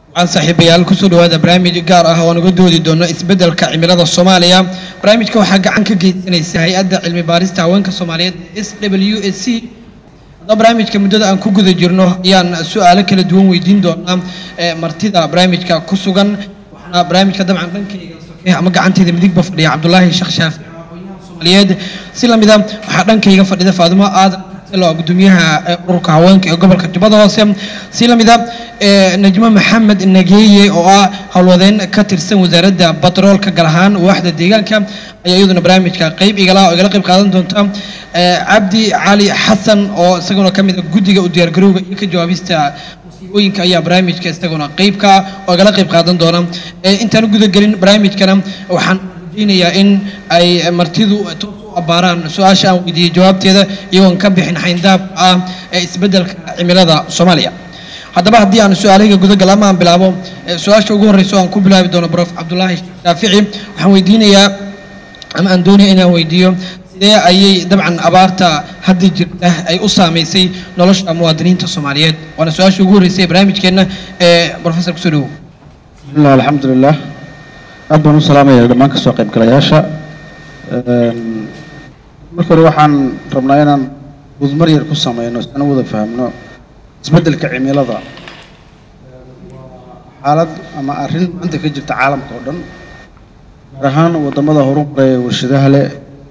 waxaan saaxiibayaal kusoo dhawaada barnaamij gaar ah oo naga doodi doono isbeddelka cimilada soomaaliya barnaamijka waxaa gacan ka geysanaysa hay-adda cilmi baarista haweenka soomaaliyeed s w s c haddaba barnaamijka muddada aan ku guda jirno ayaan su-aalo kala duwan weydiin doonaa ee martida barnaamijka ku sugan waxaana barnaamijka dabcan dhankayga soke ama gacanteyda midigba fadhiya cabdulaahi sheekh shaafic oo aqoonyahan soomaaliyeed si lamida waxaa dhankayga fadhida faadimo aadan oo gudoomiyaha ururka haweenka ee gobolka jubbada hoose si lamida najmo maxamed nageeye oo ah howlwadeen ka tirsan wasaaradda batroolka gaar ahaan waaxda deegaanka ayaa iyaduna barnaamijka qayb igala oo igala qayb qaadan doonta cabdi cali xasan oo isaguna ka mid a guddiga u diyaargarowga iyo ka jawaabista musiibooyinka ayaa barnaamijka isaguna qaybka ah oo igala qayb qaadan doona intaan u gudagelin barnaamijkana waxaan rajaynayaa in ay martidu toos u abbaaraan su-aasha aan weydiiyey jawaabteeda iyagoon ka bixin xayndaab ah ee isbeddelka cimilada soomaaliya haddaba haddii aan su-aalahayga gudagal ama aan bilaabo su-aasha ugu horreysa oo aan ku bilaabi doono brof cabdulaahi shaafici waxaan weydiinayaa ama aan doonaya inaan weydiiyo sidee ayay dabcan abaarta hadda jirta ay u saamaysay nolosha muwaadiniinta soomaaliyeed waana su-aasha ugu horreysay ee barnaamijkeenna ee professor kusoo dhawow bismillah alxamdulilah aad baan u salaamaya dhammaan kasoo qaybgalayaasha marka hore waxaan rabnaa inaan gudmar yar ku sameyno si aan u wada fahamno isbeddelka cimilada xaalad ama arrin maanta ka jirta caalamka oo dhan gaar ahaan waddamada horumaraya ee warshadaha leh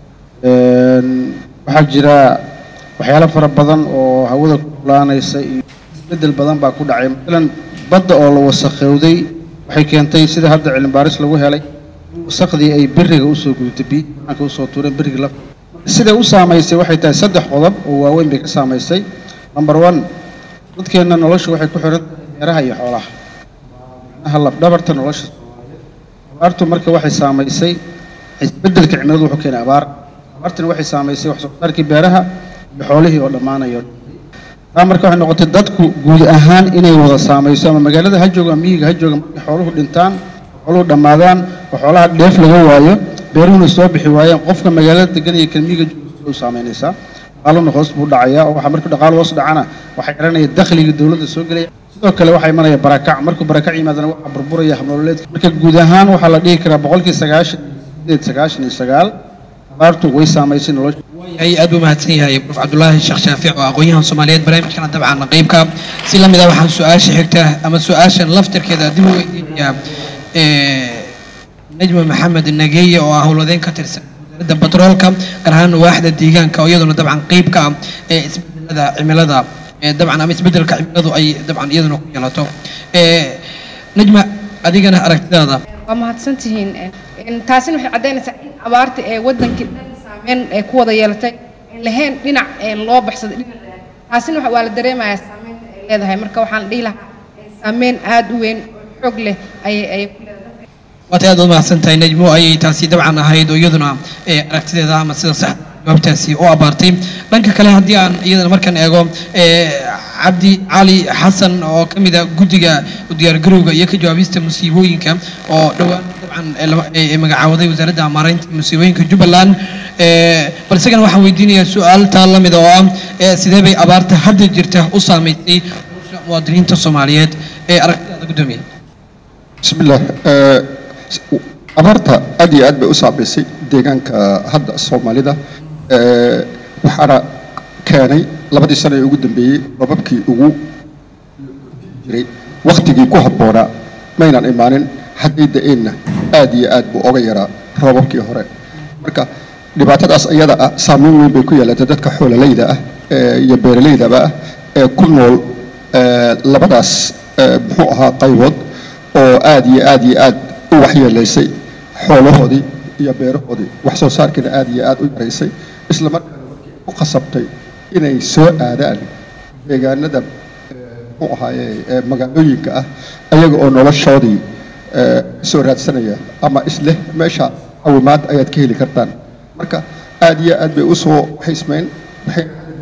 waxaa jira waxyaalo fara badan oo hawada ku kulaanaysa iyo isbeddel badan baa ku dhacay maalan badda oo la wasakhowday waxay keentay sida hadda cilmi baaris lagu helay in wasakhdii ay beriga usoo gudubtay biyi banaanka usoo tuureen beriga la siday u saamaysay waxay tahay saddex qodob oo waaweyn bay ka saamaysay number one dadkeenna noloshu waxay ku xiran tahay beeraha iyo xoolaha macnaha labdhabarta nolosha abaartu marka waxay saamaysay isbeddelka cimiladu wuxuu keenay abaar abaartana waxay saamaysay wax soo saarkii beeraha iyo xoolihii oo dhammaanayo taa marka waxay noqotay dadku guud ahaan inay wada saamayso ama magaalada ha jooga ama miyiga ha jooga markay xooluhu dhintaan xooluhu dhammaadaan oo xoolaha dheef laga waayo beeruhuna soo bixi waayeen qofka magaalada degan iyo kan miyiga jooga u saamaynaysaa dhaqaaluna hoos buu dhacayaa oo waxa markuu dhaqaalo hoos dhacana waxay xiranaya dakhliga dowladda soo gelaya sidoo kale waxaa imanaya barakac markuu barakac yimaadana waxaa burburaya habnololeedka marka guud ahaan waxaa la dhihi karaa boqolkii sagaashan sideed sagaashan iyo sagaal abaartu way saamaysay nolosha ay aad buu mahadsan yahay prof cabdulaahi sheekh shaafic oo aqoon-yahan soomaaliyeed barnaamijkana dabcan qaybka si la mid ah waxaan su-aasha xigta ama su-aashan laftirkeeda dib u weydiinayaa najma maxamed nageeye oo ah howlwadeen ka tirsan wasaaradda batroolka gaar ahaan waaxda deegaanka oo iyaduna dabcan qaybka ah ee isbedelada cimilada dabcan ama isbedelka cimiladu ay dabcan iyaduna ku yeelato najma adigana aragtidaada waa mahadsantihiin taasina waxay caddaynaysaa in abaarta ee wadankii dhan saameyn ee ku wada yeelatay aan lahayn dhinac loo baxsaday dhinac taasina waa la dareemayaa saameynta ay leedahay marka waxaan dhihi lahaa saameyn aada u weyn oo xoog leh ayay ayay ku leedahay waatay aad u mahadsan tahay najmo ayay taasi dabcan ahayd oo iyaduna aragtideeda ama sida sax jawaabtaasi u abaartay dhanka kale haddii aan iyadana markaan eego cabdi cali xasan oo ka mid a guddiga diyaargarowga iyo ka jawaabista musiibooyinka oo dhowaan dabcan magacaawaday wasaaradda maaraynta musiibooyinka jubbaland bal isagana waxaan weydiinayaa su-aal taa la mid oo ah sidee bay abaarta hadda jirta u saamaysay nolosha muwaadiniinta soomaaliyeed ee aragtidaada guddoomiya bismillaah abaarta aad iyo aad bay u saameysay deegaanka hadda soomaalida waxaana keenay labadii sano ee ugu dambeeyey robabkii ugu jiray wakhtigii ku habboonaa maynan imaanin hadday da-eenna aad iyo aad buu oga yaraa robabkii hore marka dhibaatadaas iyada ah saameyn weyn bay ku yeelatay dadka xoololayda ah iyo beeralaydaba ah ee ku nool labadaas muxuu ahaa qaybood oo aad iyo aad iyo aad u waxyeelaysay xoolahoodii iyo beerahoodii wax soo saarkiina aad iyo aad u yaraysay isla markaana markii u khasabtay inay soo aadaan deegaanada muxuu ahaaye magaalooyinka ah ayaga oo noloshoodii soo raadsanaya ama isleh meesha cawimaad ayaad ka heli kartaan marka aad iyo aad bay u soo xismeyn waxay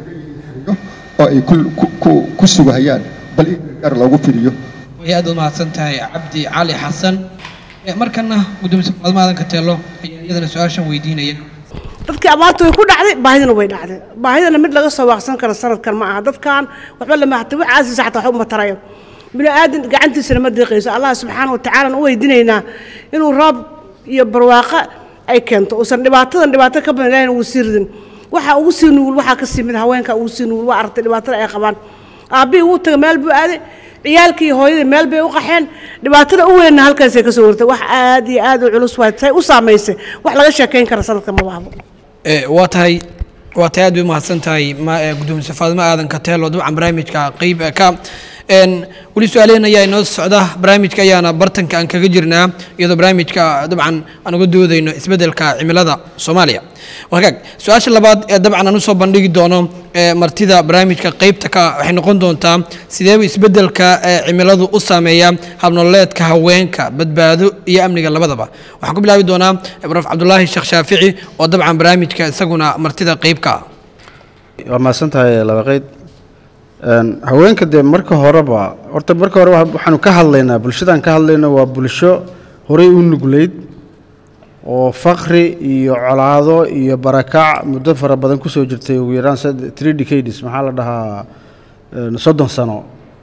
oo ay ku sugahayaan bal in gargaar loogu fidiyo way aad u mahadsan tahay cabdi cali xasan markana gudoomiye faadmo aadan kateelo ayaa iyadana su-aashan weydiinaya dadkii abaarta way ku dhacday baahidana way dhacday baahidana mid laga soo waaqsan karo sanadkan ma aha dadkan waxba lama hata wax caasiisa xataa wax uma tarayo bini aadan gacantiisana ma deeqayso allah subxaana wa tacaalana u weydiinaynaa inuu roob iyo barwaaqo ay keento uusan dhibaatadan dhibaato ka badan ilahina uu sii ridin waxaa ugu sii nugul waxaa kasii mid haweenka ugu sii nugul waa aragtay dhibaatada ay qabaan aabbihii wuu taga meel buu aaday ciyaalkii iyo hooyadii meel bay u qaxeen dhibaatada u weynna halkaasay ka soo wartay wax aad iyo aad u culus waay say u saamaysay wax laga sheekayn kara sanadka ma bahbo Eh, waa tahay waa tahay aad bay umahadsan tahay ma eh, gudoomiye faadimo aadan kateelo dabcan barnaamijka qeyb eh, ka En, weli su-aalehen ayaa inoo socda barnaamijka ayaana bartanka aan kaga jirnaa iyadoo barnaamijka dabcan aan uga doodayno isbeddelka cimilada soomaaliya wagaag su-aasha labaad ee dabcan aan usoo bandhigi doono eh, martida barnaamijka qeybta ka waxay noqon doontaa sideeba isbeddelka eh, cimiladu u saameeya habnololeedka haweenka badbaado iyo amniga labadaba waxaan ku bilaabi doonaa eh, prof cabdulaahi sheekh shaafici oo dabcan barnaamijka isaguna martida qeybka ah waa mahadsan tahay laba qeyd Een, haweenka dee marka horeba horta marka hore wa- waxaanu ka hadlaynaa bulshadaan ka hadlayno waa bulsho horey u nugleyd oo fakri iyo colaado iyo barakac muddo fara badan kusoo jirtay ugu yaraan sad- three decades maxaa la dhahaa een, soddon sano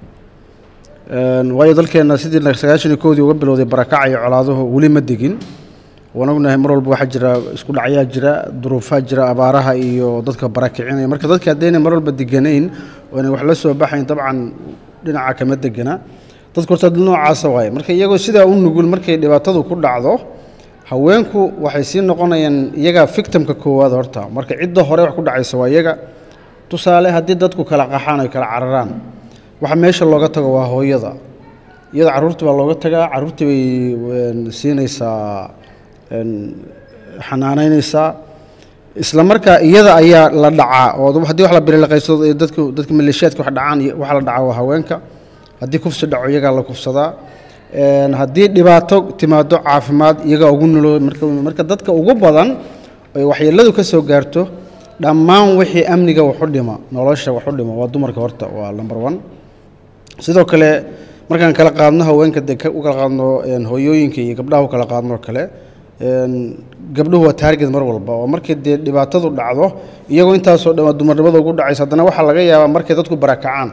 Een, waayo dalkeenna sidii sagaashan iyo koodii uga bilowday barakac iyo colaaduhu weli ma degin waan ognahay mar walba waxaa jira isku dhacyaa jira duruufaa jira abaaraha iyo dadka barakicinaya marka dadka haddayna mar walba deganayn oo inay wax la soo baxayn dabcan dhinaca kama degana dadku horta dad noocaasa waaye marka iyagoo sidaa u nugul markay dhibaatadu ku dhacdo haweenku waxay sii noqonayaan iyaga victimka koowaad horta marka cidda hore wax ku dhacaysa waa iyaga tusaale haddii dadku kala qaxaan ay kala cararaan waxa meesha looga tago waa hooyada iyada carruurta baa looga tagaa carruurtii bay een, siinaysaa een, xanaanaynaysaa isla markaa iyada ayaa la dhacaa oo haddii wax la bililaqaysto ee dadku dadka maleeshiyaadka wax dhacaan iyo waxa la dhacaa waa haweenka haddii kufsi dhaco iyagaa la kufsadaa Een, haddii dhibaato timaado caafimaad iyagaa ugu nulo marka marka dadka ugu badan ay waxyeeladu ka soo gaarto dhammaan wixii amniga wax u dhima nolosha wax u dhima waa dumarka horta waa number one sidoo kale markaan kala qaadno haweenka dee ka- u kala qaadno een, hooyooyinka iyo gabdhaha u kala qaadno kale een, gabdhuhu waa taarget mar walba oo markii dee dhibaatadu dhacdo iyagoo intaasoo dhan waa dumarnimada ugu dhacaysa haddana waxaa laga yaabaa markay dadku barakacaan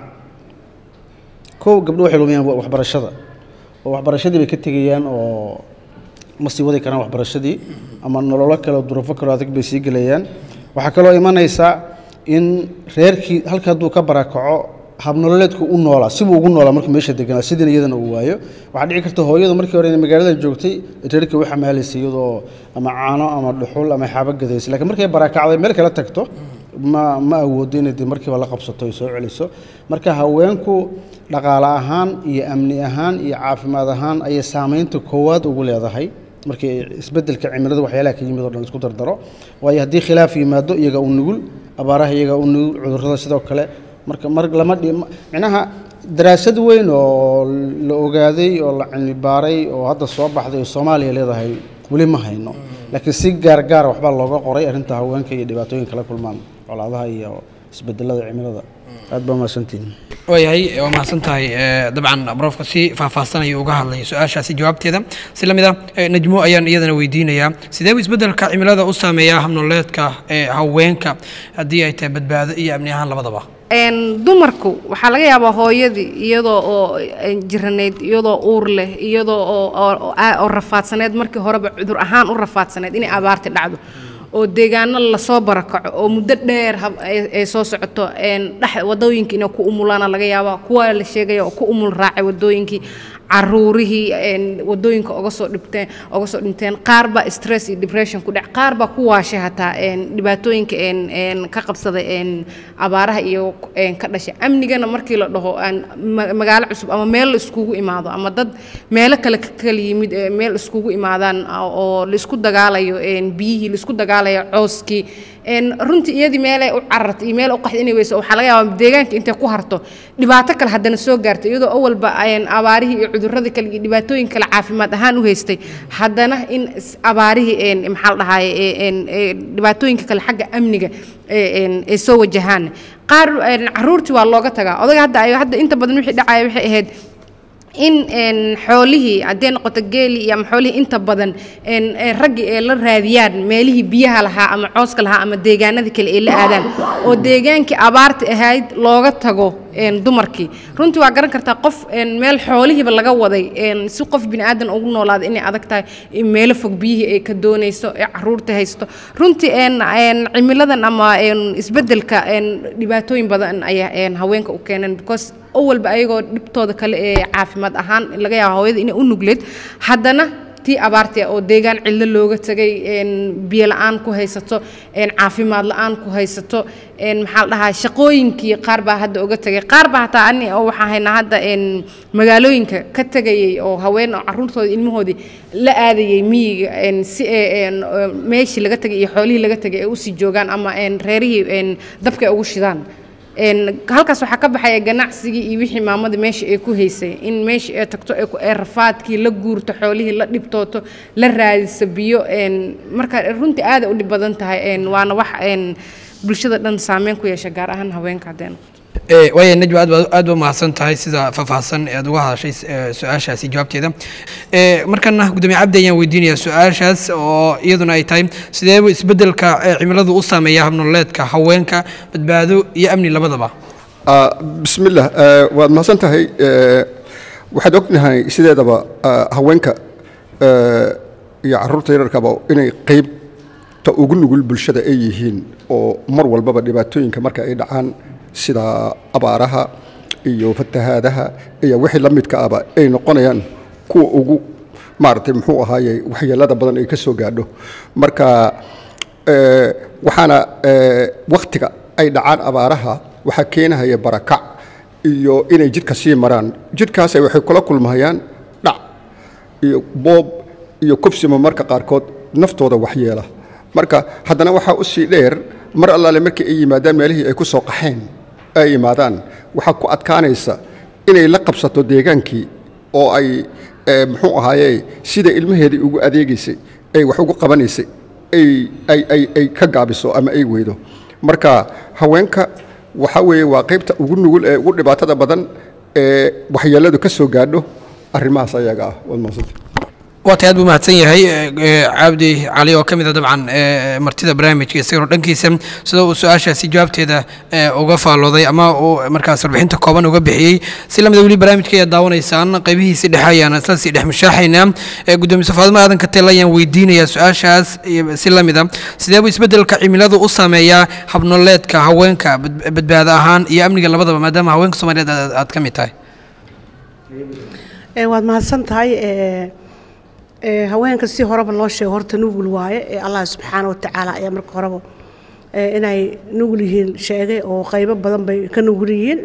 kow gabdho waxay lumiyaan wa- waxbarashada oo waxbarashadii bay ka tegayaan oo ma sii wadi karaan waxbarashadii ama nololo kale oo duruufo kaleo adag bay sii gelayaan waxaa kaloo imanaysa in reerkii halka hadduu ka barakaco habnololeedku u noolaa sibuu ugu noolaa markuu meesha deganaa sidina iyadana uu waayo waxaa dhici karta hooyadu markii hore inay magaalada joogtay reerkii u xamaalaysay iyadoo ama caano ama dhuxul ama xaabo gadaysay laakiin markay barakacday meel kala tagto ma ma awoodo inay dee markiiba la qabsato ay soo celiso marka haweenku dhaqaale ahaan iyo amni ahaan iyo caafimaad ahaan ayay saameynta koowaad ugu leedahay markii isbeddelka cimilada waxyaalaha ka yimid oo dhan isku dardaro waayo haddii khilaaf yimaado iyaga u nugul abaaraha iyaga u nugul cudurrada sidoo kale marka mar lama dhi micnaha daraasad weyn oo la ogaaday oo la cilmi baaray oo hadda soo baxday oo soomaaliya leedahay weli ma hayno laakiin si gaar gaara waxbaa looga qoray arrinta haweenka iyo dhibaatooyinka la kulmaan colaadaha iyo isbedelada cimilada aad baa mahadsantihin waayahay waa mahadsan tahay Eh, dabcan brofka si faahfaahsan ayuu uga hadlay su-aashaasi jawaabteeda si la mid ah eh, najmo ayaan iyadana weydiinayaa sidee buu isbeddelka cimilada u saameeyaa habnoleedka ee haweenka haddii ay tahay badbaado iyo amni ahaan labadaba een dumarku waxaa laga yaabaa hooyadii iyadoo oo een, jiraneyd iyadoo uur leh iyadoo oo oo- oo aa- oo rafaadsaneed markii horeba cudur ahaan u rafaadsaneed inay abaarti dhacdo oo deegaano lasoo barakaco oo muddo dheer hab- ay ay soo socoto een, dhex wadooyinka inay ku umulaana laga yaabaa kuwa la sheegaya oo ku umul raacay wadooyinkii caruurihii een, wadooyinka oga soo dhibteen oga soo dhinteen qaar baa stress iyo depression ku dhac qaar baa ku waashay hataa een, dhibaatooyinka een, een, ka qabsaday een, abaaraha iyo een, ka dhashay amnigana markii la dhaho aan ma- magaalo cusub ama meel la iskugu imaado ama dad meelo kale ka kala yimid ee meel iskugu imaadaan oo oo la isku dagaalayo een, biyihii la isku dagaalayo cooskii een, runtii iyadii meelay u carartay iyo meel u qaxday inay weyso waxaa laga yaabaa deegaanka intay ku harto dhibaato kale haddana soo gaartay iyadoo awalba een, abaarihii iyo cuduradii kale iyo dhibaatooyin kale caafimaad ahaan u haystay haddana in is- abaarihii een, maxaa la dhahaye ee- een, ee, dhibaatooyinka kale xagga amniga ee- een, ay soo wajahaan qaar een, caruurtii waa looga tagaa odaga hadda ay- hadda inta badan wixii dhacaya waxay ahayd in een, xoolihii haddee noqoto geeli iyo ama xoolihii inta badan een, ee raggii ay la raadiyaan meelihii biyaha lahaa ama cooska lahaa ama deegaanadii kale ay la aadaan oo deegaankii abaarta ahayd looga tago een, dumarkii runtii waa garan kartaa qof een, meel xoolihiiba laga waday een, si qof bini aadan ugu noolaada inay adag tahay in meelo fog biyihii ay ka doonayso ee caruurta haysto runtii een, een, cimiladan ama een, isbeddelka een, dhibaatooyin badan ayaa een, haweenka u keeneen because awalba ayagoo dhibtooda kale ee caafimaad ahaan laga yaabo hooyada inay u nugleed haddana tii abaartii oo deegaan cidlo looga tegay een, biyo la-aan ku haysato een, caafimaad la-aan ku haysato een, maxaa la dhahaa shaqooyinkii qaar baa hadda uga tegay qaar baa hataa ani oo waxaan haynaa hadda een, magaalooyinka ka tegayay oo haween oo caruurtooda ilmahoodii la aadayay miyiga een, si ay een, oo meeshii laga tegay iyo xoolihii laga tegay ay usii joogaan ama een, reerihii een, dabka ay ugu shidaan een halkaas waxaa ka baxaya ganacsigii iyo wixii maamada meesha ay ku haysay in meesha ay tagto ay ku- ay rafaadkii la guurto xoolihii la dhibtooto la raadiso biyo een marka runtii aad ay u dhib badan tahay een waana wax een bulshada dhan saameyn ku yeesha gaar ahaan haweenka haddeen Eh, waaya najwa aad baa aad baa mahadsan tahay sida faahfaahsan ee aad uga hadashay eh, su-aashaasi jawaabteeda Eh, markana gudoomiye cabdi ayaan weydiinayaa su-aashaas oo iyaduna ay tahay sideebu isbeddelka eh, cimiladu u saameeya habnololeedka haweenka badbaado iyo amni labadaba Ah, bismillah eh, waad mahadsan tahay Eh, waxaad ognahay sideedaba ah, haweenka eh, iyo caruurta yararkaba inay qeybta ugu nugul bulshada ay yihiin oo mar walbaba dhibaatooyinka marka ay dhacaan sida abaaraha iyo fatahaadaha iyo wixii la midka ahba ay noqonayaan kuwa ugu maaragtay muxuu ahaaye waxyeelada badan ay ka soo gaadho marka eh, waxaana eh, wakhtiga ay dhacaan abaaraha waxaa keenahaya barakac iyo inay jidka sii maraan jidkaas waxay kula kulmahayaan dhac iyo boob iyo kufsimo marka qaarkood naftooda waxyeela marka haddana waxaa u sii dheer mar allaale markii ay yimaadaan meelihii ay ku soo qaxeen ay yimaadaan waxaa ku adkaanaysa inay la qabsato deegaankii oo ay eh, muxuu ahaaye sida ilmaheedii ugu adeegaysay ay wax ugu qabanaysay ay ay ay ay ka gaabiso ama ay weydo marka haweenka waxa weeye waa qaybta ugu nugul ee ugu dhibaatada badan ee waxyeeladu ka soo gaadho arrimahaas ayaga ah waad mahadsantahay waa tay aad buu mahadsan yahay eh, eh, cabdi cali oo ka mid a dabcan eh, martida barnaamijka isagoo dhankiisa sida uu su-aashaasi jawaabteeda eh, uga faallooday ama uu markaas warbixinta kooban uga bixiyey si lamida weli barnaamijka ayaad daawanaysaan qaybihiisi dhexe ayaan isla sii dhex mushaaxaynaa Eh, gudoomiye faadimo aadan katel ayaan weydiinayaa su-aashaas iyo si lamida sidee buu isbeddelka cimiladu u saameeyaa habnoleedka haweenka bad- badbaado ahaan iyo amniga labadaba maadaama haweenka soomaaliyeed aad aad ka mid tahay ee waad mahadsan tahay ee ee haweenka si horeba loo sheego horta nugul waaye ee allah subxaana wa tacaala ayaa marka horeba ee inay nugul yihiin sheegay oo qaybo badan bay ka nugul yihiin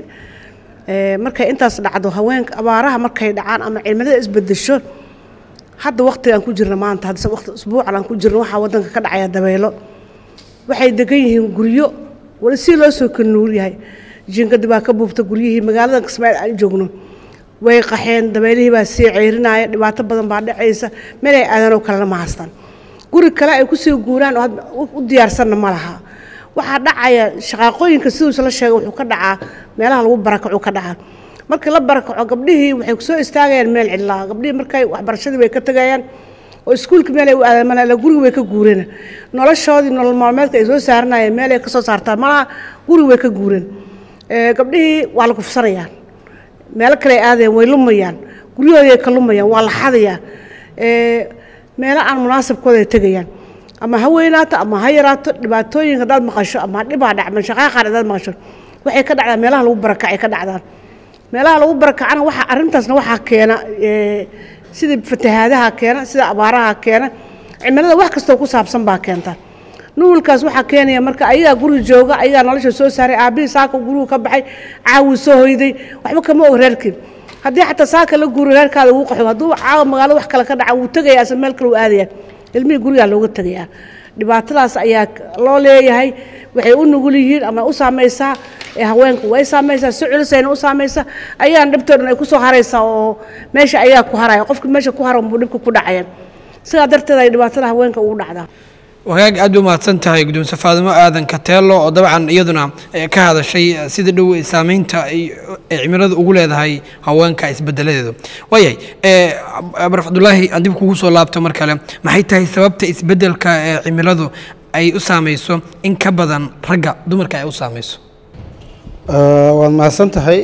ee markay intaas dhacdo haweenka abaaraha markay dhacaan ama cimilada isbedesho hadda waqtigaan ku jirna maanta hadda waqti usbuucan aan ku jirno waxaa wadanka ka dhacaya dabeelo waxay degan yihiin guryo wali si loo soo kala nuur yahay jiinkadi baa ka buubta guryihii magaalada kismaaciil aan joogno way qaxeen dabeelihii baa sii ceyrinaya dhibaato badan baa dhacaysa meel ay aadanoo kalena ma haystaan guri kale ay kusii guuraan oo hadda u u diyaarsanna ma laha waxaa dhacaya shaqaaqooyinka siduusa la sheegay wuxuu ka dhacaa meelaha lagu barakacu ka dhacaa markii la barakaco gabdhihii waxay kusoo istaagayaan meel cidlaa gabdhihii markay waxbarashadii bay ka tegayaan oo iskuulka meel ay u aadaan malaha guriga way ka guureen noloshoodii nolol maalmeedka ay soo saaranayeen meel ay ka soo saartaan malaha guriga way ka guureen Ee, gabdhihii waa la kufsanayaan meelo kale ay aadayaan way lumayaan guryahoodii ay ka lumayaan waa la xadayaan Ee, meelo aan munaasabkooda ay tegayaan ama ha weynaato ama ha yaraato dhibaatooyinka haddaad maqasho ama dhibaa dhacman shaqaaqaan haddaad maqasho waxay ka dhacdaan meelaha lagu barakacay ka dhacdaan meelaha lagu barakacana waxa arrintaasna waxaa keena ee, sida fatahaadaha keena sida abaaraha keena cimilada wax kastoo ku saabsan baa keenta nuulkaas waxaa keenaya marka ayagaa guriga jooga ayagaa nolosha soo saaray aabihii saaka gurigu ka baxay caawi soo hoyday waxba kama og reerkii haddii xataa saaka la guuro reerkaada wuu qaxo hadduu caawa magaalada wax kale ka dhaca wuu tegaya ase meel kale u aadaya ilmihii gurigaa looga tegayaa dhibaatadaas ayaa loo leeyahay waxay u nugul yihiin ama u saamaysaa ee haweenku way saamaysaa si culusayna u saamaysaa ayaan dhibtoo dhan ay kusoo haraysaa oo meesha ayaa ku haraya qofki meesha ku hara buu dhibka ku dhacaya sidaa darteed ay dhibaatada haweenka ugu dhacdaa wagaag aad bay mahadsan tahay guddoonse faadimo aadan kateelo oo dabcan iyaduna eh, ka hadashay eh, sida dhow ee saameynta ay ay cimiladu ugu leedahay haweenka isbedeladeedu waayahay eh, baraf cabdulaahi aan dib kugu soo laabto mar kale maxay tahay sababta isbedelka ee cimiladu ay u saameyso in ka badan ragga dumarka ay u saameyso Eh, waad mahadsan tahay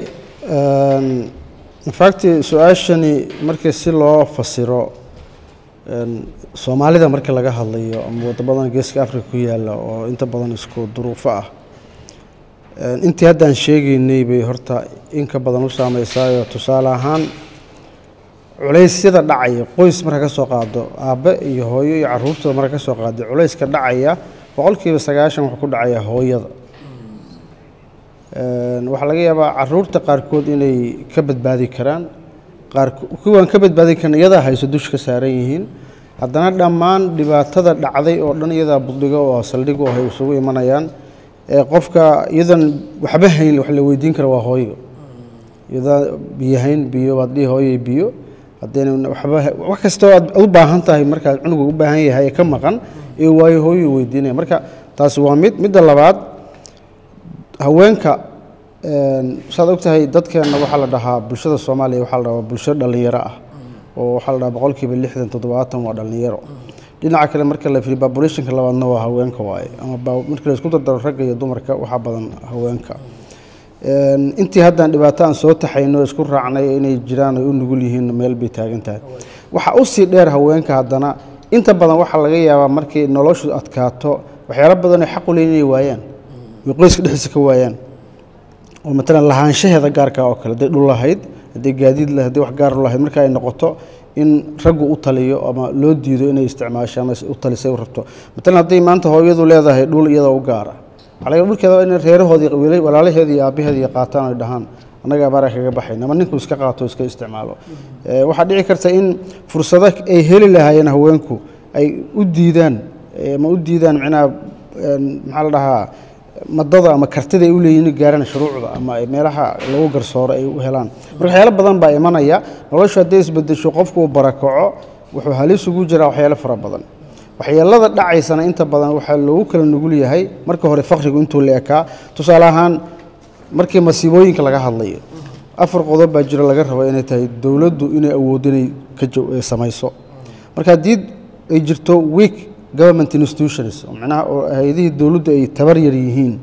infact su-aashani markii si loo fasiro een, soomaalida markii laga hadlayo ama wadamadan geeska africa ku yaala oo inta badan isku duruufo ah een, intii haddaan sheegaynay bay horta in ka badan u saameysaayo tusaale ahaan culeysyada dhacaya qoys marka ka soo qaado aabbe iyo hooyo iyo caruurtooda marka ka soo qaado culeyska dhacaya boqolkiiba sagaashan wuxuu ku dhacaya hooyada Een, waxaa laga yaabaa caruurta qaarkood inay ka badbaadi karaan qaar kuwan ka badbaadi karan iyadaa hayso dush ka saaran yihiin haddana dhammaan dhibaatada dhacday oo dhan iyadaa buddhiga oo saldhig oo ay isugu imanayaan ee qofka iyadan waxba hayn wax la weydiin kara waa hooyo iyadaa biyo hayn biyo waad dhihi hooyay biyo haddayna waxba wax kastoo aad u baahan tahay markaad cunuga u baahan yahay ee ka maqan ee waayo hooyo weydiinaya marka taasi waa mid midda labaad haweenka een, saad ogtahay dadkeena waxaa la dhahaa bulshada soomaaliya waxaa la dhahaa bulsho dhallinyaro ah oo waxaa la dhahaa boqolkiiba lixdan toddobaatan waa dhallinyaro dhinaca kale marka la fiiriyo populationka labaadna waa haweenka waaye ama ba- marka la isku dardaro ragga iyo dumarka waxaa badan haweenka Een, intii haddaan dhibaato aan soo taxayno isku raacnay inay jiraan ay u nugul yihiin meel bay taagan tahay waxaa usii dheer haweenka haddana inta badan waxaa laga yaabaa markay noloshu adkaato waxyaalo badan ay xaq u leeyihin inay waayaan way qoyska dhexdiisa ka waayaan oo matalan lahaanshaheeda gaarka oo kale hadday dhul lahayd hadday gaadiid lahayd hadday wax gaar u lahayd marka ay noqoto in raggu u taliyo ama loo diido inay isticmaasho ama u talisay u rabto matalan hadday maanta hooyadu leedahay dhul iyada u gaara waxaa laga dhulkeeda waa in reerahoodii wiilal- walaalaheeda iyo aabbaheeda iyo qaataan ay dhahaan annaga abaara kaga baxayn ama ninku iska qaato iska isticmaalo Eh, waxaa dhici karta in fursado ay heli lahaayeen haweenku ay u diidaan eh, ama u diidaan micnaha een, maxaa la dhahaa madada ama kartida ay u leeyihin inay gaaraan shuruucda ama ay meelaha lagu garsooro ay u helaan marka waxyaalo badan baa imanaya noloshu hadday isbedesho qofku uu barakaco wuxuu halis ugu jiraa waxyaalo fara badan waxyeelada dhacaysana inta badan waxaa loogu kala nugul yahay marka hore fakrigu intuu la ekaa tusaale ahaan markii masiibooyinka laga hadlayo afar qodob baa jiro laga rabo inay tahay dowladdu inay awooddo inay ka jaw- eh, samayso marka haddii ay jirto weak government institutions oo macnaha oo hay-adihii dowladdu ay tabar yar yihiin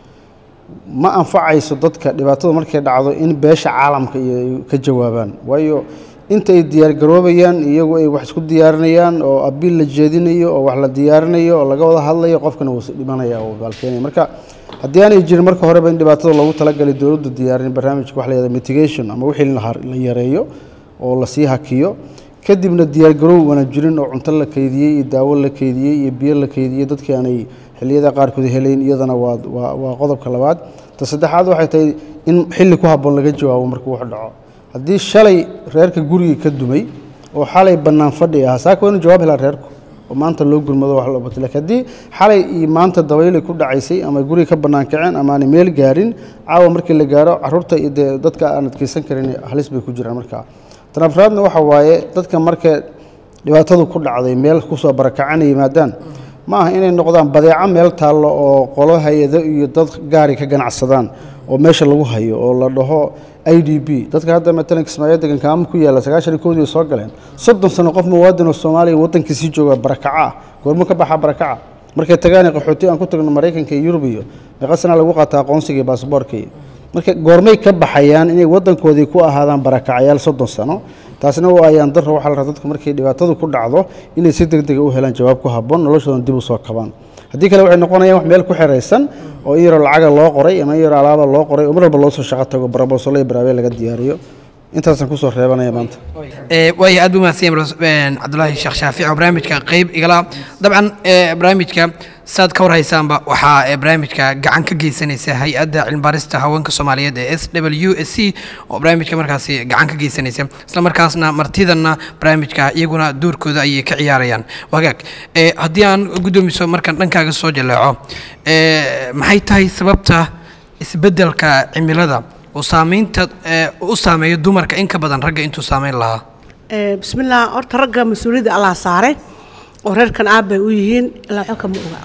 ma anfacayso dadka dhibaatada markay dhacdo in beesha caalamka iyo ay ka jawaabaan waayo inta ay diyaargaroobayaan iyagu ay wax isku diyaarinayaan oo abiil la jeedinayo oo wax la diyaarinayo oo laga wada hadlayo qofkana wuu is dhimanaya oo baalkeenaya marka haddii aanay jirin marka horeba in dhibaatada loogu talagalay dowladdu diyaarin barnaamijka wax la yihahda mitigation ama wixii la har- la yareeyo oo lasii hakiyo kadibna diyaargaroow wana jirin oo cunto la keydiyey iyo daawo la keydiyey iyo biyo la keydiyey dadkii aanay xilliyada qaarkood helayn iyadana waa waa waa qodobka labaad ta saddexaad waxay tahay in xilli ku habboon laga jawaabo markuu wax dhaco haddii shalay reerka gurigii ka dumay oo xalay bannaan fadhi ah saaka waa inuu jawaab helaa reerku oo maanta loo gurmado wax loo bato laakiin haddii xalay iyo maanta dabaylay ku dhacaysay ama guriga ka bannaan kaceen ama aanay meel gaarin caawa markii la gaaro caruurta iyo dee dadka aan adkeysan karin halis bay ku jiraan markaa tan afraadna waxa waaye dadka marka dhibaatadu ku dhacday meel kusoo barakacana yimaadaan ma aha inay noqdaan badeeco meel taallo oo qolo hay-ado iyo dad gaari ka ganacsadaan oo meesha lagu hayo oo la dhaho i d b dadka hadda matalan kismaayo degan kaama ku yaalla sagaashan iyo kowdii soo galeen soddon sano qof muwaadin oo soomaaliya waddankiisii jooga barakaca ah goormuu ka baxaa barakaca markay tagaana qaxooti aan ku tagno maraykanka iyo yurub iyo meeqa sana lagu qaataa aqoonsiga iyo baasaboorka iyo marka goormay ka baxayaan inay waddankoodii ku ahaadaan barakacayaal soddon sano taasina waa ayaan daro waxaa la rabaa dadku markay dhibaatadu ku dhacdo inay si deg dega u helaan jawaab ku habboon noloshoodan dib u soo kabaan haddii kale waxay noqonayaan wax meel ku xiraysan oo in yaroo lacaga loo qoray ama in yaroo alaaba loo qoray oo mar walba loo soo shaqo tago barabosolo iyo baraabe laga diyaariyo intaasaan kusoo reebanaya maanta waaya aad buu mahadsan yahay cabdulaahi sheekh shaafic oo barnaamijka qeyb igala dabcan eh, barnaamijka saad ka warhaysaanba waxaa eh, barnaamijka gacan ka geysanaysa hay-adda cilmibaarista haweenka soomaaliyeed ee s w s c oo barnaamijka markaasi gacan ka geysanaysa isla markaasna martidanna barnaamijka iyaguna doorkooda ayay ka ciyaarayaan wagaag eh, haddii aan guddoomiso markaan dhankaaga soo jaleeco eh, maxay tahay sababta isbeddelka cimilada uu saameynta eh, u saameeyo dumarka in ka badan ragga intuu saameyn lahaa Ee, bismillaah horta ragga mas-uuliyadda allah saaray oo reerkan aabbay u yihiin ilaa waxba kama oga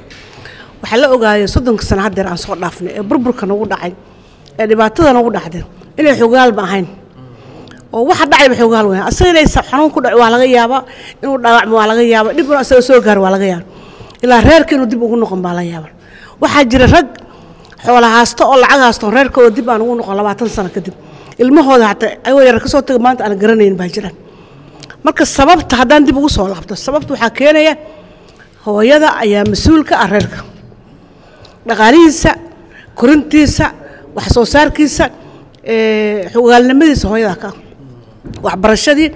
waxaa la ogaayay soddonka sano haddeer aan soo dhaafnay ee burburka nagu dhacay ee dhibaatada nagu dhacday inay xogaalba ahayn oo waxa dhacayba xogaal weyn asaga inay sa- xanuun ku dhaco waa laga yaabaa inuu dhaawacmo waa laga yaabaa dhib inuu asaga soo gaaro waa laga yaaba ilaa reerka inuu dib ugu noqon baa laga yaaba waxaa jira rag xoola haasto oo lacag haasto reerkooda dib aan ugu noqon labaatan sano kadib ilmahooda hataa ayagoo yar kasoo taga maanta aan garanayn baa jiraan marka sababta haddaan dib ugu soo laabto sababta waxaa keenaya hooyada ayaa mas-uul ka ah reerka dhaqaalihiisa korintiisa wax soo saarkiisa ee, xogaalnimadiisa hooyada ka ah waxbarashadii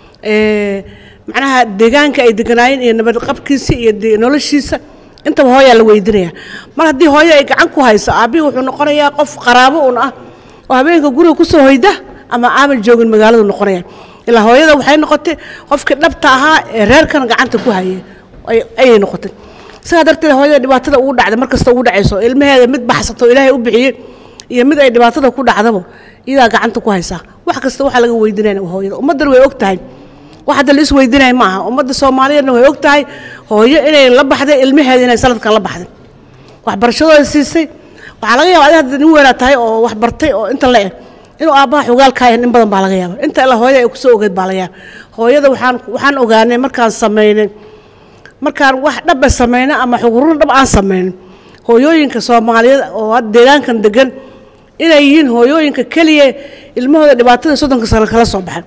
ee, macnaha deegaanka ay deganaayeen iyo nabad qabkiisa iyo de- noloshiisa intaba hooyaa la weydinaya mar haddii hooyo ay gacan ku hayso aabbihii wuxuu noqonayaa qof qaraabo un ah oo habeenka guriga kusoo hoyda ama aaman joogin magaaladu noqonaya ilaa hooyada waxay noqotay qofkii dhabta ahaa ee reerkan gacanta ku hayay ay- ayay noqotay sidaa darteed hooyada dhibaatada ugu dhacda markasta ugu dhacayso ilmaheeda mid baxsato ilaahay u bixiyey iyo mid ay dhibaatada ku dhacdaba iyadaa gacanta ku haysaa wax kasta waxaa laga weydinaya waa hooyada ummaddan way og tahay wax hadda la is weydinaya ma aha ummadda soomaaliyeedna way og tahay hooyo inay la baxday ilmaheeda inay sanadkan la baxday waxbarashadooda siisay waxaa laga yaaba adi hadda nin weynaa tahay oo wax bartay oo inta la eg inuu aabbaha xogaalkaaya in badan baa laga yaaba inta ilaa hooyada ay kusoo ogeed baa laga yaaba hooyada waxaan waxaan ogaanay markaan samaynay markaan wax dhaba samayno ama xugurun dhab aan samaynin hooyooyinka soomaaliyeed oo hadda deegaankan degan inay yihiin hooyooyinka keliya ilmahooda dhibaatada soddonka sano kala soo baxay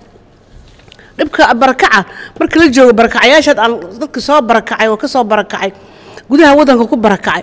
dhibka barakaca marka la joogo barakacayaashaad aan dadka soo barakacay oo ka soo barakacay gudaha waddanka ku barakacay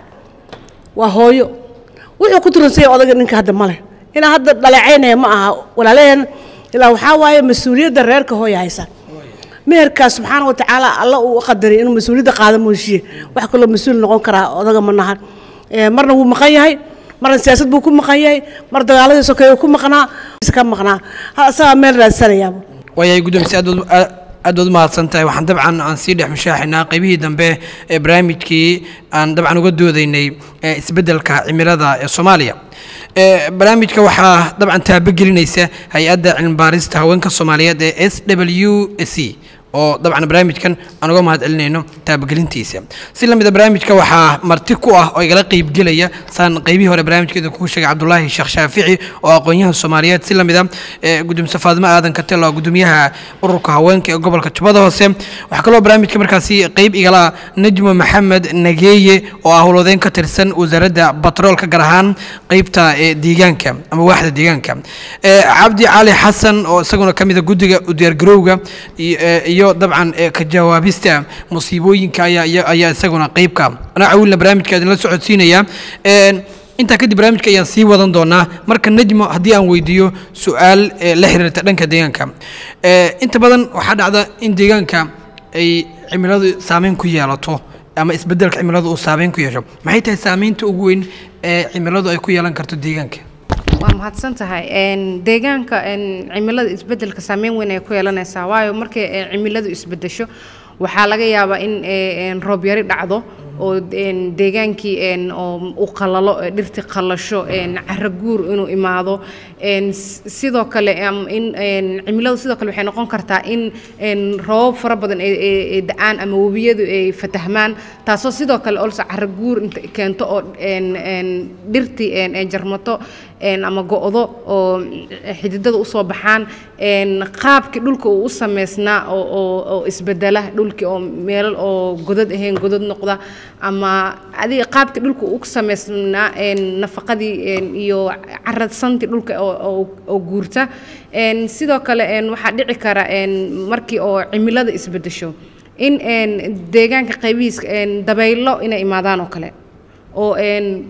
waa hooyo wuxuu ku turansanya odaga ninka hadda male inaa hadda dhaleecaynaya ma aha walaalaheen ilaa waxaa waaye mas-uuliyadda reerka hooya haysa meherkaas subxaana wa tacaala alla uu qadaray inuu mas-uuliyadda qaada mooshiye wax kaloo mas-uul noqon karaa odaga ma nahan Ee, marna wuu maqan yahay marna siyaasad buu ku maqan yahay mar dagaaladii sokeeye ku maqnaa ka maqnaa ha asagaa meel raadsanayaaba waayahay guddoomisi aad baad- aad aad baad u mahadsan tahay waxaan dabcan aan sii dhex mushaaxinaa qaybihii dambe ee barnaamijkii aan dabcan uga doodaynay ee isbeddelka cimilada ee soomaaliya ee barnaamijka waxaa dabcan taabagelinaysa hay-adda cilmibaarista haweenka soomaaliyeed ee s w c oo dabcan barnaamijkan aan uga mahad celinayno taabagelintiisa si lamida barnaamijka waxaa marti ku ah oo igala qeybgelaya saan qeybihii hore barnaamijkeeda kugu sheegay cabdulaahi sheekh shaafici oo aqoon-yahan soomaaliyeed si lamida ee gudoomiye faadimo aadan katel oo gudoomiyaha ururka haweenka ee gobolka jubbada hoose waxaa kaloo barnaamijka markaasi qeyb igala ah najmo maxamed nageeye oo ah howlwadeyn ka tirsan wasaaradda batroolka gaar ahaan qeybta ee deegaanka ama waaxda deegaanka ee cabdi cali xasan oo isaguna ka mid a guddiga u diyaargarowga iyo ee, iyo dabcan ee, ka jawaabista musiibooyinka ayaa ayaa- ayaa isaguna qeybka anaa cawilna barnaamijka idinla socodsiinaya Een, intaa kadib barnaamijka ayaan sii wadan doonaa marka najmo haddii aan weydiiyo su-aal ee, la xiriirta dhanka deegaanka Ee, inta badan waxaa dhacda in deegaanka ay cimiladu saameyn ku yeelato ama isbeddelka cimiladu uu saameyn ku yeesho maxay tahay saameynta ugu weyn ee cimiladu ay ku yeelan karto deegaanka waa mahadsan tahay Een, deegaanka een, cimilada isbedelka saameyn weyn ay ku yeelanaysaa waayo markay ee, cimiladu isbedesho waxaa laga yaabaa in ee, een, roob yari dhacdo oo een, deegaankii een, oo uu qalalo ee, dhirtii qalasho een, carro guur inuu imaado een, s- sidoo kale am- in een, cimiladu sidoo kale waxay noqon kartaa in een, roobab fara badan ay- ay ay da-aan ama webiyadu ay fatahmaan taasoo sidoo kale olso carro guur inta keento oo een, een, dhirtii een, ay jarmato een, ama go-do oo xididada usoo baxaan een, qaabkii dhulka uu u sameysnaa oo- oo oo isbedela dhulkii oo meelal oo godad ahayn godad noqda ama adiga qaabkii dhulka uu u sameysnaa een, nafaqadii een, iyo caradsantii dhulka oo- oo oo guurta een, sidoo kale een, waxaa dhici kara een, markii oo cimilada isbedesho in een, deegaanka qaybihiisa een, dabaylo inay imaadaan oo kale oo een,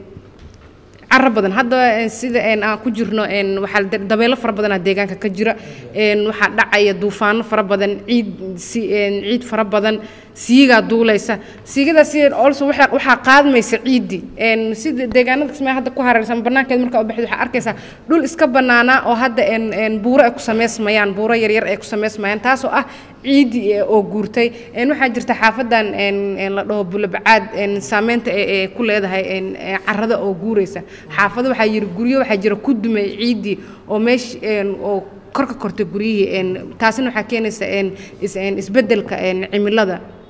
carro badan hadda een, sida een, aan ku jirno een, waxaa da- dabeelo fara badanaa deegaanka ka jira een, waxaa dhacaya duufaano fara badan ciid si een, ciid fara badan siigaa duulaysa siigadaas also waxaa waxaa qaadmaysa ciiddii een, sida deegaanada kismaayo hadda ku hareersan banaankeed markaa u baxid waxaa arkaysaa dhul iska banaanaa oo hadda een, een, buuro ay ku samaysmayaan buuro yaryar ay ku samaysmayaan taasoo ah ciiddii ee- oo guurtay een, waxaa jirta xaafadan een, een, la dhaho bulabacaad een, saameynta ee ee ku leedahay een, ee carrada oo guuraysa xaafado waxaa jira guryo waxaa jira ku dumay ciiddii oo meesh een, oo kor ka kortay guryihii een, taasina waxaa keenaysa een, is- een, isbeddelka een, cimilada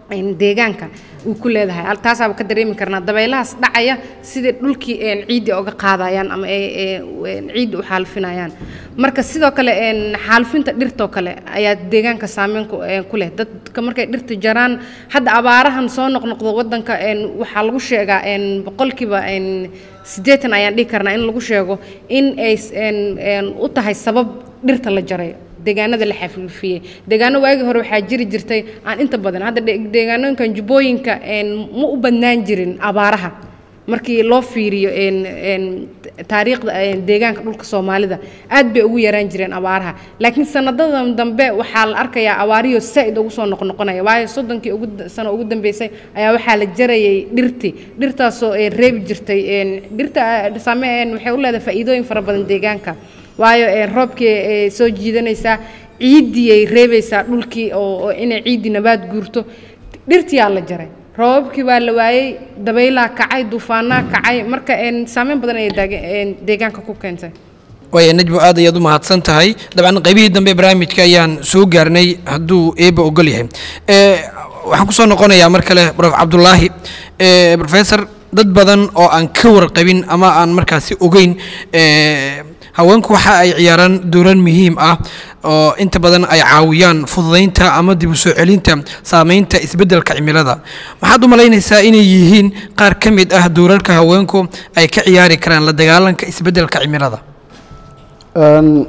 een, deegaanka uu ku leedahay Al- taasaaba ka dareemi karnaa dabaylahaas dhacaya sidai dhulkii een, ciiddi oga qaadayaan ama ay ay- een, ciiddi u xaalfinayaan marka sidoo kale een, xaalfinta dhirtoo kale ayaa deegaanka saameyn ku een, ku leh dadka markay dhirta jaraan hadda abaarahan soo noqnoqdo wadanka een, waxaa lagu sheegaa een, boqolkiiba een, siddeetan ayaan dhihi karnaa in lagu sheego in ay s- een, een, u tahay sabab dhirta la jaray deegaanada la xafifiyey deegaano waagii hore waxaa jiri jirtay aan inta badan hadda de- deegaanooyinkan jubbooyinka een, ma u badnaan jirin abaaraha markii loo fiiriyo een een taariikhda een deegaanka dhulka soomaalida aad bay ugu yaraan jireen abaaraha laakiin sanadadan dambe waxaa la arkayaa abaariyo saa'id ugu soo noqnoqonaya waayo soddonkii ugu da- sano ugu dambeysay ayaa waxaa la jarayay dhirtii dhirtaasoo ee reebi jirtay een dhirta ah, saame een waxay u leedahay faa'iidooyin fara badan deegaanka waayo een roobkii ay soo jiidanaysaa ciiddii ay reebaysaa dhulkii oo oo inay ciiddii nabaad guurto dhirtiyaa la jaray roobabkii baa la waayey dabaylaa kacay duufaanaa kacay marka een saameyn badan ayay daage- een deegaanka ku keentay waaya najbo aad ayaad u mahadsan tahay dabcan qaybihii dambe ee barnaamijka ayaan soo gaarnay hadduu eeba ogol yahay Eh, waxaan kusoo noqonayaa mar kale prof cabdulaahi Eh, professor dad badan oo aan ka warqabin ama aan markaasi ogeyn eh, haweenku waxa ay ciyaaraan dooran muhiim ah oo inta badan ay caawiyaan fududaynta ama dib u soo celinta saameynta isbeddelka cimilada maxaad u malaynaysaa inay yihiin qaar ka mid ah doorarka haweenku ay ka ciyaari karaan la dagaalanka isbeddelka cimilada Een,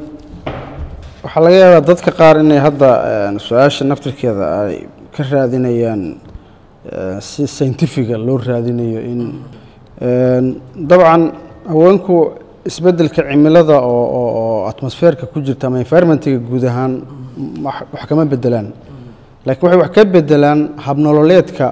waxaa laga yaabaa dadka qaar inay hadda een, su-aasha naftirkeeda ay ka raadinayaan een, si scientifiga loo raadinayo in een, dabcan haweenku isbeddelka cimilada oo oo oo atmosfeerka ku jirta ama environmentiga guud ahaan wax wax kama bedelaan laakiin waxay wax ka bedelaan habnololeedka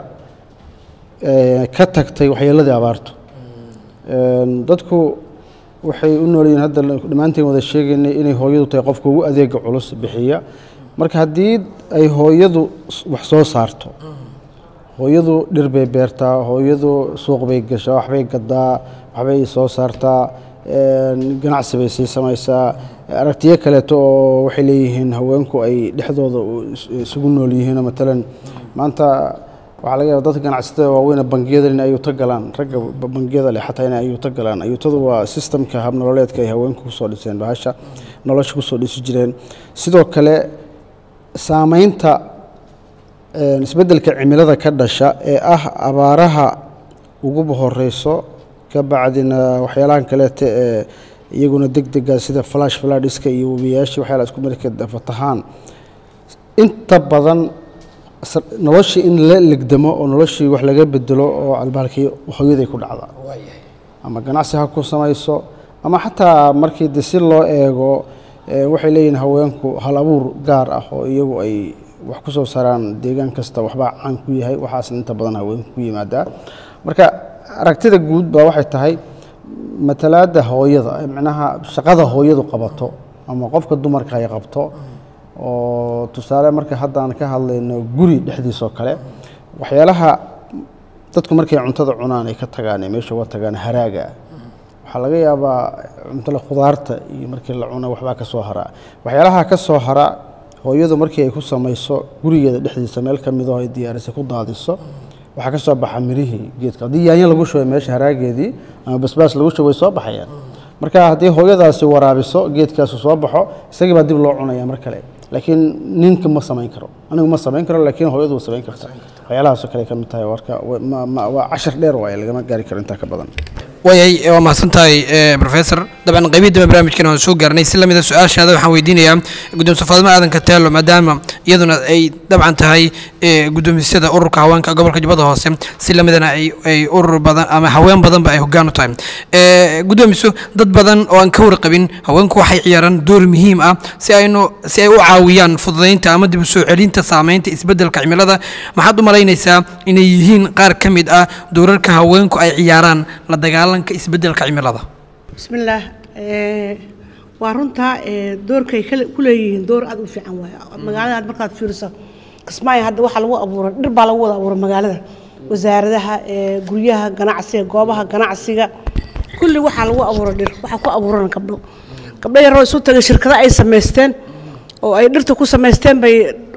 ee, ka tagtay waxyeeladii abaartu Een, dadku waxay u nool yihiin hadda dhammaanteen wada sheegaynay inay hooyadu tahay qofka ugu adeega culus bixiya marka haddii ay hooyadu s- wax soo saarto hooyadu dhir bay beertaa hooyadu suuq bay gashaa waxbay gadaa waxbay soo saartaa een, ganacsi bay sii samaysaa aragtiyo kaleeto oo waxay leeyihiin haweenku ay dhexdooda u- is- isugu nool yihiin matalan maanta waxaa laga yaaba dadka ganacsatada waaweyn ee bangiyada in ayuuto galaan ragga ba- bangiyada leh xataa inay ayuuto galaan ayuutadu waa sistamka habnololeedka ay haweenku kusoo dhiseen bahasha nolosha kusoo dhisi jireen sidoo kale saameynta een, isbeddelka cimilada ka dhasha ee ah abaaraha uguba horeyso ka bacdina waxyaalahan kaleete ee iyaguna deg dega sida flash fladhiska iyo webiyaashii waxyaala isku marka fatahaan inta badan s- noloshii in la legdamo oo noloshii wax laga bedelo oo albaalkii hooyaday ku dhacda ama ganacsi ha ku samayso ama xataa markii de si loo eego ee, waxay leeyihiin haweenku hal abuur gaar ah oo iyagu ay wax ku soo saaraan deegaan kasta waxbaa caan ku yahay waxaasna inta badan haweenku ku yimaadaa marka aragtida guud baa waxay tahay matalaadda hooyada ee micnaha shaqada hooyadu qabato ama qofka dumarka ay qabto oo tusaale marka haddaan ka hadlayno guri dhexdiisoo kale waxyaalaha dadku markay cuntada cunaan ay ka tagaan ee meesha uga tagaan haraaga waxaa laga yaabaa cuntada khudaarta iyo markii la cuno waxbaa ka soo haraa waxyaalaha ka soo hara hooyadu markii ay ku samayso gurigeeda dhexdiisa meel ka midoo ay diyaarisay ku daadiso waxaa ka soo baxa mirihii geedka haddii yaanyo lagu shubay meesha haraageedii ama basbaas lagu shubay way soo baxayaan marka haddii hooyadaasi waraabiso geedkaasu soo baxo isagii baa dib loo cunaya mar kale laakiin ninka ma samayn karo anigu ma samayn karo laakiin hooyadu way samayn karta waxyaalahaasoo kale ka mid tahay warka wa- ma- ma- waa cashar dheer waaye lagama gaari karo intaa ka badan waayay waa mahadsan tahay eh, professor dabcan qaybihii dambe barnaamijkan waan soo gaarnay si lamida su-aashaada waxaan weydiinayaa guddoomiyey faadimo aadan kateelo maadaama iyaduna ay dabcan tahay eh, guddoomisyada ururka haweenka gobolka jubbada hoose si lamidana ay ay urur badan ama haween badanba ay hoggaan u tahay Eh, guddoomiso dad badan oo aan ka warqabin haweenku waxay ciyaaraan door muhiim ah si aynu si ay u caawiyaan fududaynta ama dib u soo celinta saameynta isbeddelka cimilada maxaad u malaynaysaa inay yihiin qaar ka mid ah doorarka haweenku ay ciyaaraan la dagaalanka isbeddelka cimilada bismillaah ee, waa runtaa ee, doorkay kale- ku leeyihiin door aad u fiican waay magaalada aad markaad fiiriso kismaayo hadda waxaa lagu abuuray dhir baa lagu wada abuuray magaalada wasaaradaha ee, guryaha ganacsiga goobaha ganacsiga kulli waxaa lagu abuuray dhir waxaa ku abuuran gabdho gabdho yaroo isu tagay shirkado ay samaysteen oo ay dhirta ku samaysteen bay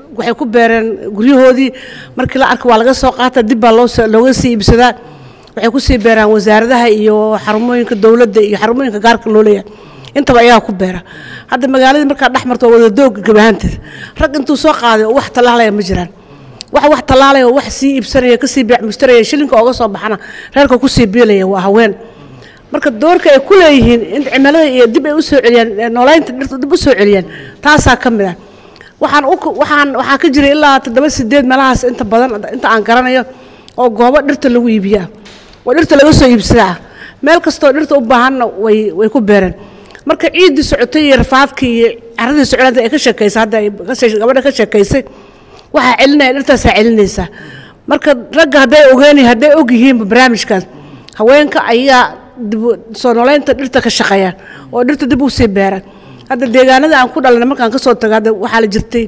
waxay ku beereen guryahoodii markii la arka waa laga soo qaata dib baa loo looga sii iibsadaa waxay ku sii beeraan wasaaradaha iyo xarumooyinka dowladda iyo xarumooyinka gaarka loo leeyahay intaba ayaa ku beera hadda magaaladii markaa dhex marto waa wada dooga gabahaanteed rag intuu soo qaaday oo wax tallaalaya ma jiraan wax wax tallaalaya oo wax sii iibsanaya kasii beec mushtaraya shilinka ooga soo baxana reerka kusii biilaya waa haween marka doorka ay ku leeyihiin in cimilada iyo dib ay u soo celiyaan noolaynta dhirta dib u soo celiyaan taasaa ka mid ah waxaan u waxaan waxaa ka jira ilaa toddoba sideed meelahaas inta badan inta aan garanayo oo goobo dhirta lagu iibiyaa oo dhirta laga soo iibsadaa meel kastoo dhirta u baahanna way way ku beereen marka ciiddii socotay iyo rafaadkii iyo caradii socdaanta ay ka sheekaysay hadda ay gabadha ka sheekaysay waxaa celinaya dhirtaasaa celinaysaa marka ragga hadday ogeeni hadday og yihiinba barnaamijkaas haweenka ayaa dib soo noolaynta dhirta ka shaqeeyaan oo dhirta dib u sii beeraan hadda deegaanada aan ku dhalana markaan kasoo tago hadda waxaa la jirtay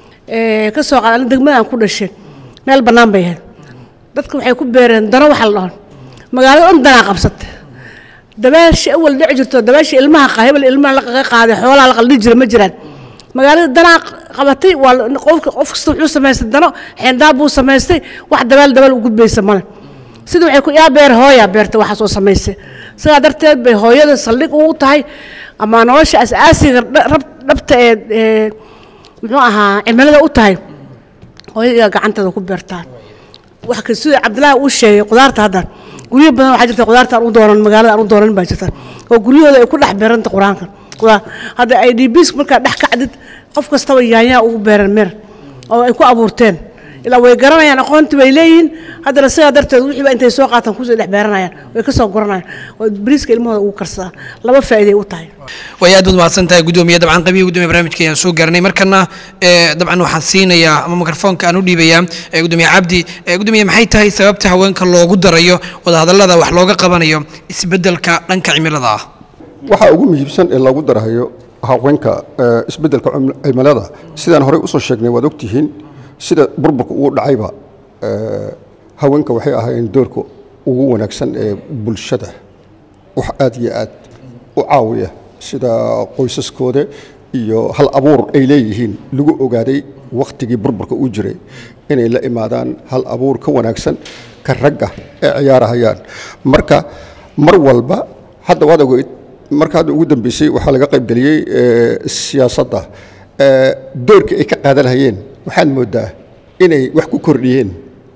kasoo qaad degmada aan ku dhashay meel bannaan bay ahayd dadka waxay ku beereen dano waxa la dhahan magaalada dhan danaa qabsatay dabaashii awal dhici jirto dabaashii ilmaha hebel ilmaha laga qaaday xoolaha la qaldhi jira ma jiraan magaalada danaa qabatay waa qofka qof kasta wuxuu samaystay dano xeendaab buu samaystay wax dabaal dabaal u gudbaysa male sida waxay ku yaa beer hooyaa beerta waxaas oo samaysay sidaa darteed bay hooyada saldhig ugu tahay ama nolosha asaasiga dhabta ee muxuu ahaa cimilada u tahay hooyada gacanteeda ku beertaan wax ka sida cabdilaahi uu sheegay qudaarta hadda guryo badan waxaa jirta qudaarta aan u doonan magaalada aan u doonan baa jirta oo guryahooda ay ku dhex beeranta qur-aanka qudaar hadda ay dbs markaa dhex kacdid qof kastaba yaanyaa ugu beeran meer oo ay ku abuurteen ilaa way garanayaan aqoontii bay leeyihiin haddana sidaa darteed wixiiba intay soo qaataan kusii dhex beeranayaan way ka soo guranayaan oo bariiska ilmahooda ugu karsadaan laba faa'iiday u tahay way aad baad mahadsan tahay gudoomiye dabcan qabihi gudoomiye barnaamijka ayaan soo garanay markana dabcan waxaan siinayaa ama mikrofoonka aan u dhiibayaa gudoomiye cabdi gudoomiye maxay tahay sababta haweenka loogu darayo wadahadallada wax looga qabanayo isbeddelka dhanka cimilada ah waxaa ugu muhiimsan ee lagu darahayo haweenka isbeddelka cimilada sidaan horey usoo sheegnay waad ogtihiin sida burburka ugu dhacayba haweenka waxay ahaayeen doorka ugu wanaagsan ee bulshada wax aad iyo aad u caawiya sida qoysaskooda iyo hal abuur ay leeyihiin lagu ogaaday wakhtigii burburka uu jiray inay la imaadaan hal abuur ka wanaagsan ka ragga ee ciyaarahayaan marka mar walba hadda waad ogeyd marka hadda ugu dambeysay waxaa laga qaybgeliyey siyaasadda doorka ay ka qaadanayeen waxaad moodaa inay wax ku kordhiyeen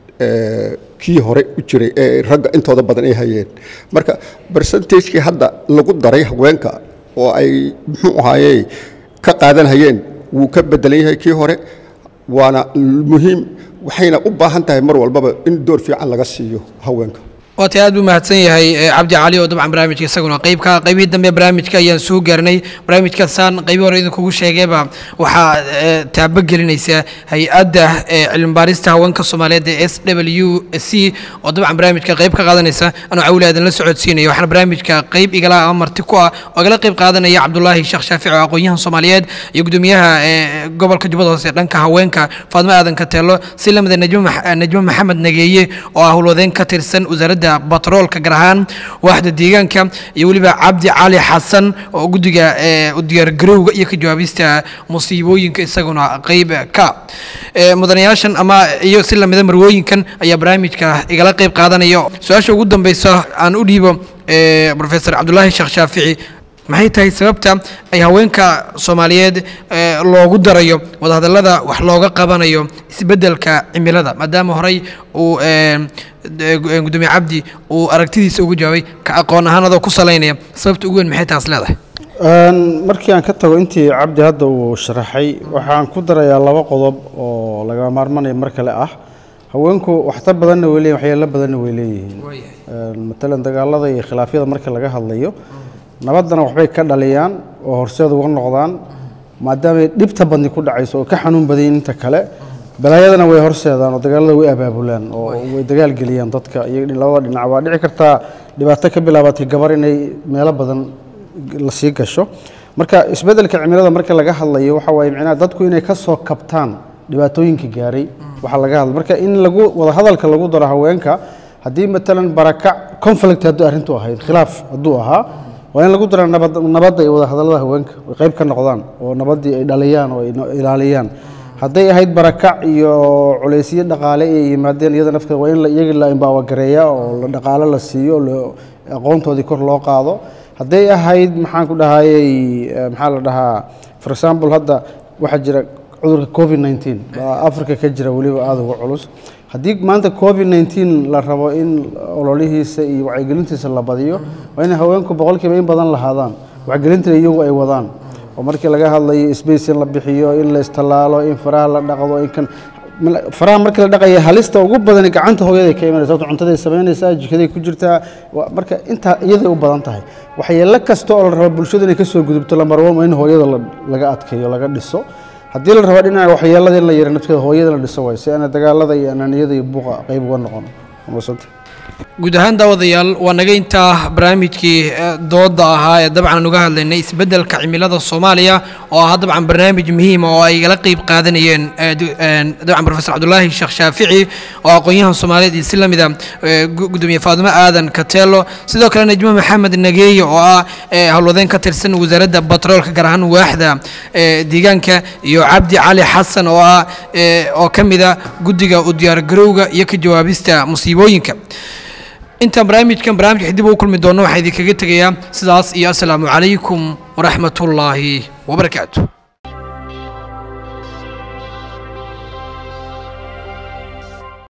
kii hore u jiray ee ragga intooda badan ay hayeen marka bersentajkii hadda lagu daray haweenka oo ay muxuu ahaaye ka qaadanhayeen wuu ka bedelan yahay kii hore waana muhiim waxayna u baahan tahay mar walbaba in door fiican laga siiyo haweenka waata aad buu mahadsan yahay cabdi cali oo dabcan barnaamijka isaguna qeybka qaybihii dambe barnaamijka ayaan soo gaarnay barnaamijkaasaan qaybii hore idinkugu sheegayba waxaa taabagelinaysa hay-adda cilmibaarista haweenka soomaaliyeed ee s w c oo dabcan barnaamijka qayb ka qaadanaysa anuu cawli aadan la socodsiinaya waxaana barnaamijka qayb igala ama marti ku ah oo igala qayb qaadanaya cabdulaahi sheekh shaafici oo aqoon-yahan soomaaliyeed iyo gudoomiyaha gobolka jubbada hoose dhanka haweenka faadmo aadan kateelo si lamida najmo maxamed nageeye oo ah howlwadeen ka tirsan wasaaradda batroolka gaar ahaan waaxda deegaanka iyo weliba cabdi cali xasan oo guddiga u diyaargarowga iyo ka jawaabista musiibooyinka isaguna qeyb ka mudanayaashan ama iyo si lamida marwooyinkan ayaa barnaamijka igala qeyb qaadanaya su-aasha ugu dambeysa aan u dhiibo professor cabdulaahi sheekh shaafici maxay tahay sababta ay haweenka soomaaliyeed loogu darayo wadahadallada wax looga qabanayo isbeddelka cimilada maadaama horey uu gudoomiye cabdi uu aragtidiisa ugu jawaabay ka aqoon ahaan adoo ku salaynaya sababta ugu weyn maxay taas leedahay markii aan ka tago intii cabdi hadda uu sharaxay waxaan ku darayaa laba qodob oo laga maarmanaya mar kale ah haweenku waxtar badanna way leeyihin waxyeelo badanna way leeyihiin matalan dagaalada iyo khilaafyada marka laga hadlayo nabaddana waxbay ka dhaliyaan oo horseed uga noqdaan maadaamay dhibta badni ku dhacayso oo ka xanuun badayin inta kale balaayadana way horseedaan oo dagaalada way abaabulaan oo way dagaal geliyaan dadka iyo labada dhinac waa dhici kartaa dhibaato ka bilaabatay gabar inay meelo badan la sii gasho marka isbeddelka cimilada marka laga hadlayo waxa waaye micnaha dadku inay ka soo kabtaan dhibaatooyinka gaaray waxaa laga hadla marka in lagu wada hadalka lagu daro haweenka haddii matalan barakac conflict hadduu arrintu ahayd khilaaf hadduu ahaa waa in lagu dara nabad nabadda iyo wada hadallada haweenka ay qayb ka noqdaan oo nabaddii ay dhaliyaan oo ay ilaaliyaan hadday ahayd barakac iyo culaysyo dhaqaale ay yimaadeen iyada nafteeda waa in la- iyaga la imbawagareeya oo la dhaqaale la siiyo la- aqoontoodii kor loo qaado hadday ahayd maxaan ku dhahayey eh, maxaa la dhahaa for example hadda waxaa jira cudurka covid 19 baa africa ka jira weliba aada uga culus haddii maanta covid 19 la rabo in ololihiisa iyo wacyigelintiisa la badiyo waa in haweenku boqolkiiba in badan lahaadaan wacyigelintana iyagu ay wadaan oo markii laga hadlayo space in la bixiyo in la istallaalo in faraha la dhaqdo in kan mal- faraha markii la dhaqaya halista ugu badan gacanta hooyaday ka imanaysa sababto cuntaday samaynaysaa jikaday ku jirtaa waa- marka intaa iyaday u badan tahay waxyeello kasta oo la rabo bulshada inay ka soo gudubto lambar one in hooyada la- laga adkeeyo laga dhiso haddii la rabo dhinaca waxyeellada in la yara nafteeda hooyada la dhiso waay si aana dagaalada iyo ananiyada iyo buuqa qayb uga noqon Mahadsanta. guud ahaan daawadayaal waa naga intaa barnaamijkii eh, dooda ahaa ee dabcan aan uga hadlaynay isbeddelka cimilada soomaaliya oo ah dabcan barnaamij muhiima oo ay igala qeyb qaadanayeen eh, du- een, dabcan profesor cabdulaahi sheekh shaafici oo aqoon-yahan soomaaliyeed iyo si la mida eh, gu- gudoomiye faadimo aadan kateelo sidoo kale najmo maxamed nageeye oo ah eh, howlwadeen ka tirsan wasaaradda batroolka gaar ahaan waaxda eh, deegaanka iyo cabdi cali xasan oo ah eh, oo ka mida guddiga u diyaargarowga iyo ka jawaabista musiibooyinka intaan barnaamijkan barnaamijka dib ugu kulmi doono waxaa idinkaga tegayaa sidaas iyo asalaamu calaykum waraxmatullaahi wabarakaatu